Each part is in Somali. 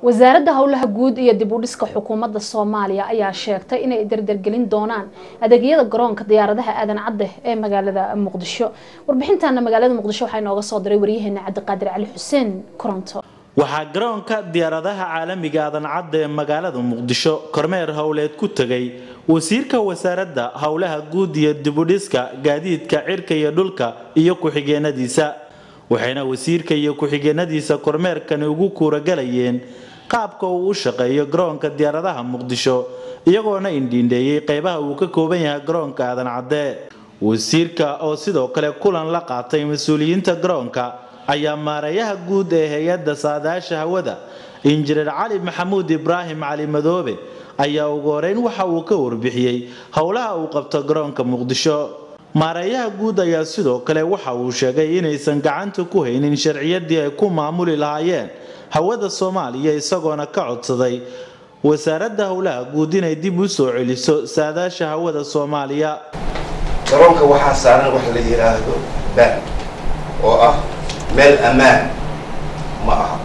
wasaaradda howlaha guud iyo dib u dhiska xukuumadda soomaaliya ayaa sheegtay inay dardargelin doonaan adeegyada garoonka diyaaradaha aadan cadde ee magaalada muqdisho warbixintaana magaalada muqdisho waxaa inooga soo diray waryaheena cabdiqaadir cali xuseen koronto waxaa garoonka diyaaradaha caalamiga aadan cadde ee magaalada muqdisho kormeer howleed ku tegay wasiirka wasaaradda howlaha guud iyo dibudhiska gaadiidka cirka iyo dhulka iyo ku-xigeenadiisa waxayna wasiirka iyo ku-xigeenadiisa kormeerkani ugu kuuragalayeen qaabka uu u shaqeeyo garoonka diyaaradaha muqdisho iyagoona indhiindheeyey qeybaha uu ka kooban yahay garoonka aadan cadde wasiirka oo sidoo kale kulan la qaatay mas-uuliyiinta garoonka ayaa maareeyaha guud ee hay-adda saadaasha hawada injineer cali maxamuud ibraahim cali madoobe ayaa ugu horeyn waxa uu ka warbixiyey howlaha uu qabto garoonka muqdisho maareeyaha guud ayaa sidoo kale waxa uu sheegay inaysan gacanta ku haynin sharciyadii ay ku maamuli lahaayeen hawada soomaaliya isagoona ka codsaday wasaaradda howlaha guud inay dib u soo celiso saadaasha hawada soomaaliya garoonka waxaa saaran wax la yidhaahdo baan oo ah meel ammaan ma aha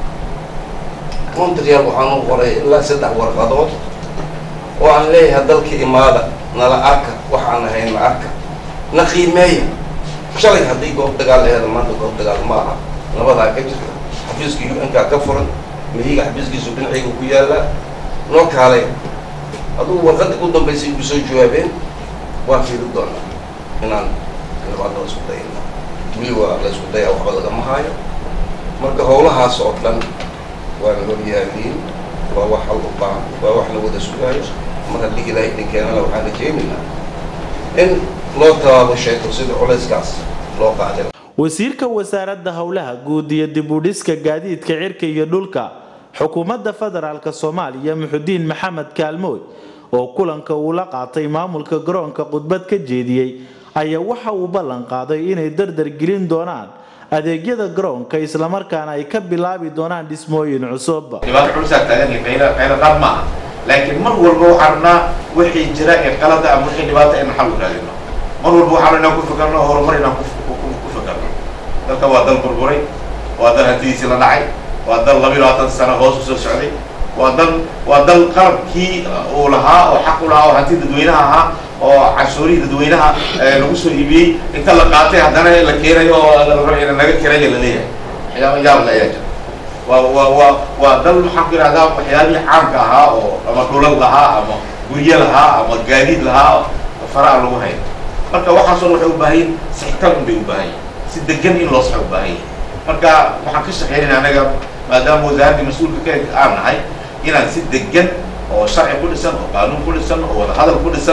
montreal waxaan u qoray ilaa saddex warqadood oo aan leeyahay dalka imaada nala arka waxaan ahayn na arka na qiimeeya shalay haddii goob dagaal aheeda maanta goob dagaal ma aha nabadaa ka jirta xafiiska u n kaa ka furan mahiga xafiiskiisu dhinacayga ku yaallaa noo kaalay adugu warqadda u dambaysay igu soo jawaabeen waa fiiri doonaa inaan labaada la isku dayna weli waa la isku dayaa waxba lagama haayo marka howlahaas oo dhan waa la horyaaliin waa wax hal u baahan waa wax la wada sugaayo mar haddii ilaahay dhinkeenana waxaan rajaynaynaa in loo tabaabusheeto sida culayskaas loo qaaday wasiirka wasaaradda howlaha guud iyo dib u dhiska gaadiidka cirka iyo dhulka xukuumadda federaalk soomaaliya muxudiin maxamed kaalmooy oo kulanka uu la qaatay maamulka garoonka khudbad ka jeediyey ayaa waxa uu ballan qaaday inay dardar gelin doonaan adeegyada garoonka islamarkaana ay ka bilaabi doonaan dhismooyin cusub dhibaato culusaa taagan qayla qayla qaad ma aha laakiin mar walba waxaan rabnaa wixii jira ee qalada ama wixii dhibaata in xal u raadino mar walba waxaan inaan ku fakarno horumar inaan ku fakarno dalka waa dal burburay waa dal hantidiisii la dhacay waa dal labiyo labaatan sano hoos u soo socday waa dal waa dal qalabkii uu lahaa oo xaq u lahaa oo hanti dadweynaha ahaa oo cashuurihii dadweynaha lagu soo iibiyey inta la qaatay haddana la keenayo oo la rabo ina naga kiraya la leeyahay waxyaaba yaabla ayaa jira waa waa waa waa dal maxaan ku yidhahdaa waxyaabihii caamka ahaa oo ama dhulal lahaa ama guryo lahaa ama gaadiid lahaa faraha lagu hayo marka waxaasoo waxay u baahan yihin sixitaan un bay u baahan yihin si degan in loo saxo u baahan yihin marka waxaan ka shaqeynayna anaga maadaama wasaaraddii mas-uulka ka aan nahay inaan si degan oo sharci ku dhisan oo qaanuun ku dhisan oo wadahadal ku dhisan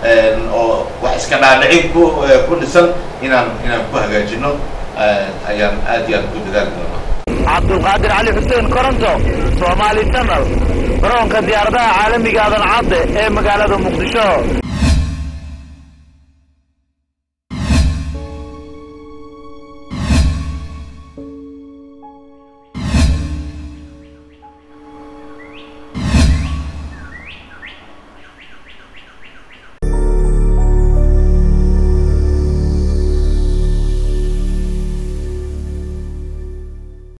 oo wax iska dhaadhicin ku ku dhisan inaan inaan ku hagaajino ayaan aad iyo aad ku dadaali doonaa cabdulqaadir cali xuseen koronto soomaali tamal garoonka diyaaradaha caalamiga aadan cadde ee magaalada muqdisho